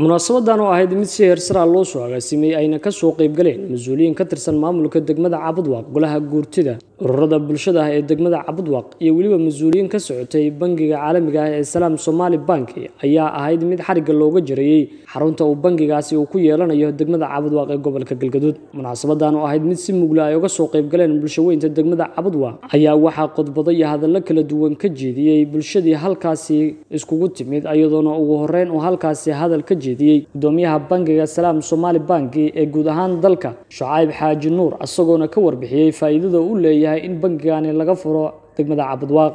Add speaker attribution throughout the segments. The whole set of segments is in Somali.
Speaker 1: munaasabadan oo ahayd mid si heersaraa loo soo agaasimay ayna kasoo qaybgaleen mas-uuliyiin ka tirsan maamulka degmada cabudwaaq golaha guurtida ururada bulshada ah ee degmada cabudwaaq iyo weliba mas-uuliyiin ka socotay bangiga caalamiga ah ee salaam somaali banki ayaa ahayd mid xarigga looga jarayey xarunta uu bangigaasi uu ku yeelanayo degmada cabudwaaq ee gobolka galgaduud munaasabadan oo ahayd mid si mugla ay uga soo qaybgaleen bulshaweynta degmada cabudwaaq ayaa waxaa qodbado iyo hadallo kala duwan ka jeediyey bulshadii halkaasi iskugu timid iyadoona ugu horeyn uu halkaasi hadal ka jeediyey gudoomiyaha bangiga salaam somaali banki ee guud ahaan dalka shucayb xaaji nuur isagoona ka warbixiyey faa'iidada uu leeyahay in bangigani laga furo degmada cabudwaaq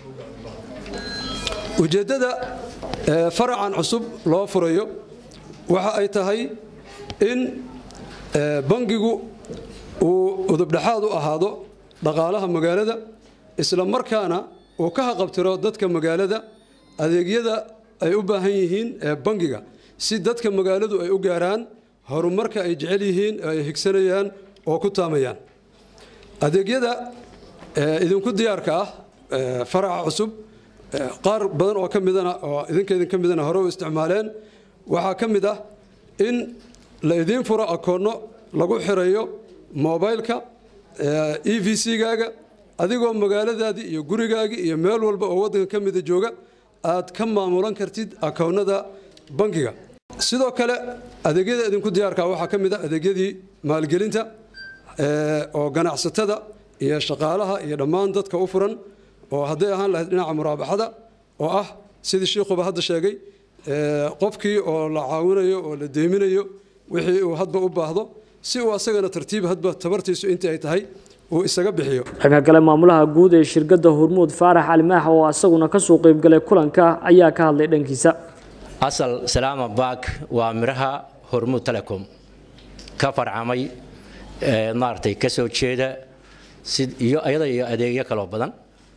Speaker 2: ujeeddada faracan cusub loo furayo waxa ay tahay in bangigu uu udubdhexaad u ahaado dhaqaalaha magaalada isla markaana uu ka haqabtiro dadka magaalada adeegyada ay u baahan yihiin ee bangiga si dadka magaaladu ay u gaaraan horumarka ay jecel yihiin ay higsanayaan oo ku taamayaan adeegyada idinku diyaarka ah faraca cusub qaar badan oo ka midana oo idinka idinka midana hore u isticmaaleen waxaa ka mid ah in la idiin furo akoonno lagu xirayo mobileka e v c-gaaga adigoo magaaladaadii iyo gurigaagii iyo meel walba oo waddanka ka mida jooga aad ka maamulan kartid akoonnada bangiga sidoo kale adeegyada idinku diyaarka waxaa ka mid ah adeegyadii maalgelinta oo ganacsatada iyo shaqaalaha iyo dhammaan dadka u furan oo hadday ahaan lahayd dhinaca muraabaxada oo ah sidii shiikuba hadda sheegay qofkii oo la caawinayo oo la deyminayo wixii uu hadba u baahdo si uu asagana tartiib hadba tabartiisu intii ay tahay uu isaga bixiyo
Speaker 1: dhanka kale maamulaha guud ee shirkadda hormuud faarax calimaax oo asaguna kasoo qaybgalay kulanka ayaa ka hadlay dhankiisa
Speaker 3: asal salaama baak waa midhaha hormuud telecom ka farcamay maaragtay ka soo jeeda iyo ayada iyo adeegyo kaloo badan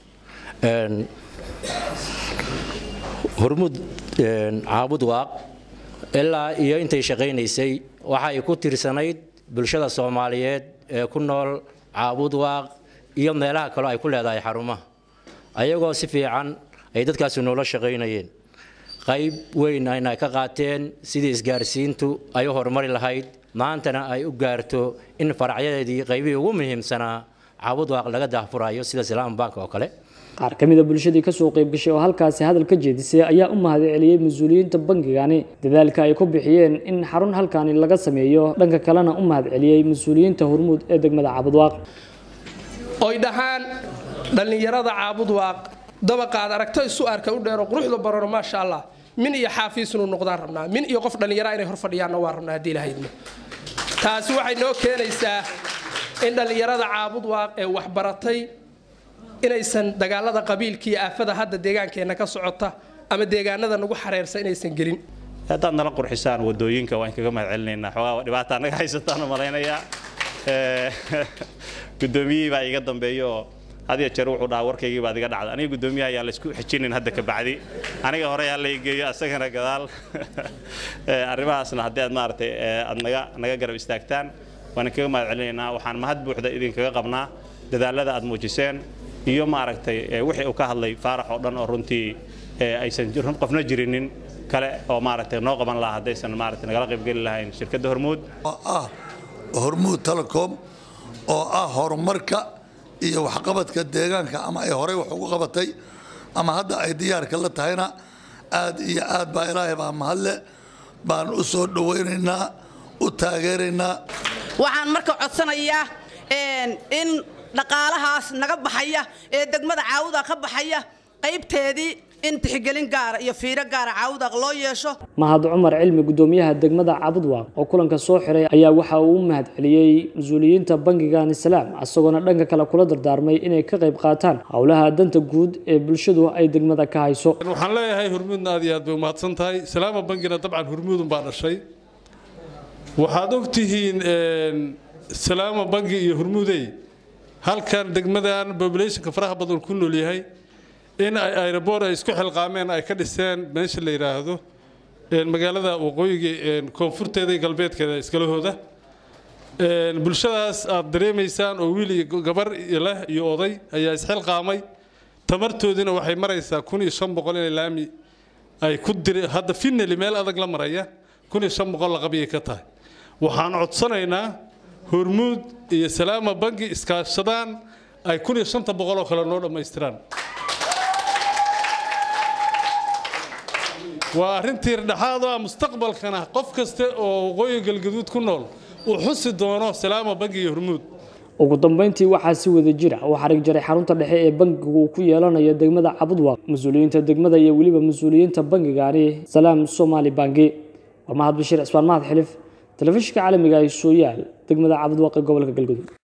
Speaker 3: hormuud caabud waaq ilaa iyo intay shaqaynaysay waxay ku tirsanayd bulshada soomaaliyeed ee ku nool caabud waaq iyo meelaha kaloo ay ku leedahay xarumaha ayagoo si fiican ay dadkaasi noola shaqaynayeen qayb weyn ayna ka qaateen sidii isgaarsiintu ay u horumari lahayd maantana ay u gaarto in faracyadeedii qaybihii ugu muhiimsanaa caabudwaaq laga daahfurayo sida salaam bank oo kale
Speaker 1: qaar ka mida bulshadii kasoo qaybgashay oo halkaasi hadal ka jeedisay ayaa u mahadceliyey mas-uuliyiinta bangigani dadaalka ay ku bixiyeen in xarun halkaani laga sameeyo dhanka kalena u mahadceliyey mas-uuliyiinta hormuud ee degmada caabudwaaq
Speaker 4: oy dhahaan dhallinyarada caabudwaaq dabaqaad aragto isu arka u dheero quruxda barano maasha allah min iyo xaafiisnu noqdaan rabnaa min iyo qof dhallinyara inay hor fadhiyaanna waa rabnaa haddii lahaydna taasi waxay noo keenaysaa in dhallinyarada caabudwaaq ee waxbaratay inaysan dagaalada qabiilka iyo aafada hadda deegaankeenna ka socota ama deegaanada nagu xareersa inaysan gelin
Speaker 5: haddaad nala qurxisaan wadooyinka waan kaga mahad celinaynaa xoogaa dhibaata naga haysataan malaynayaa guddoomiyihii baa iga dambeeya oo hadiya jeer wuxuu dhahaa warkaygii baad iga dhacda aniga guddoomiyaha ayaan laysku xijinin hadda ka bacdi aniga hore yaa lay geeyo asagana gadaal arrimahaasna haddii aad maaragtay aad naga naga garab istaagtaan waan kaga mahad celinaynaa waxaan mahad buuxda idinkaga qabnaa dadaalada aad muujiseen iyo maaragtay wixii uu ka hadlay faarax oo dhan oo runtii aysan qofna jirinin kale oo maaragtay noo qaban lahaa haddaysan maaragtay nagala qaybgeli lahayn shirkadda hormuud
Speaker 6: oo ah hormuud telecom oo ah horumarka iyo waxqabadka deegaanka ama ay horey wax ugu qabatay ama hadda ay diyaarka la tahayna aad iyo aad baa ilaahay baa mahadle baan u soo dhowaynaynaa u taageeraynaa
Speaker 7: waxaan marka codsanayaa in dhaqaalahaas naga baxaya ee degmada caawuda ka baxaya qaybteedii in tixgelin gaara iyo fiiro gaara caawudaaq loo yeesho
Speaker 1: mahad cumar cilmi gudoomiyaha degmada cabudwaaq oo kulanka soo xiray ayaa waxa uu u mahad celiyey mas-uuliyiinta bangigani salaam isagoona dhanka kale kula dardaarmay inay ka qayb qaataan howlaha danta guud ee bulshadu ay degmada ka hayso
Speaker 8: waxaan leeyahay hormuudna aad iyo aad bay umahadsan tahay salaama bangina dabcan hormuudun baa dhashay waxaad ogtihiin salaama bangi iyo hormuudey halkan degmadan populationka faraha badan ku nool yahay in ay aeroboor ay isku xilqaameen ay ka dhiseen meesha la yidhaahdo magaalada waqooyiga koonfurteeda iyo galbeedkeeda iskalahooda bulshadaas aad dareemaysaan oo wiil iyo gabar leh iyo oday ayaa isxilqaamay tamartoodiina waxay maraysaa kun iyo shan boqol inay laami ay ku diri hadda finali meel adag la maraya kun iyo shan boqol laqabiyay ka tahay waxaan codsanaynaa hormuud iyo salaama bangi iskaashadaan ay kun iyo shanta boqol oo kale noo dhammaystiraan waa arrintii dhexaad oo ah mustaqbalkana qof kasta oo waqooyi galgaduud ku nool uu xusi doono salaama bangi iyo hormuud
Speaker 1: ugu dambeyntii waxaa si wada jira u xarig jaray xarunta dhexe ee bangigu uu ku yeelanayo degmada cabudwaaq mas-uuliyiinta degmada iyo weliba mas-uuliyiinta bangigaani salaam somaali bangi waa mahad bashiir cismaan mahad xilif telefishinka caalamiga ah sooyaal degmada cabudwaaq ee gobolka galgudug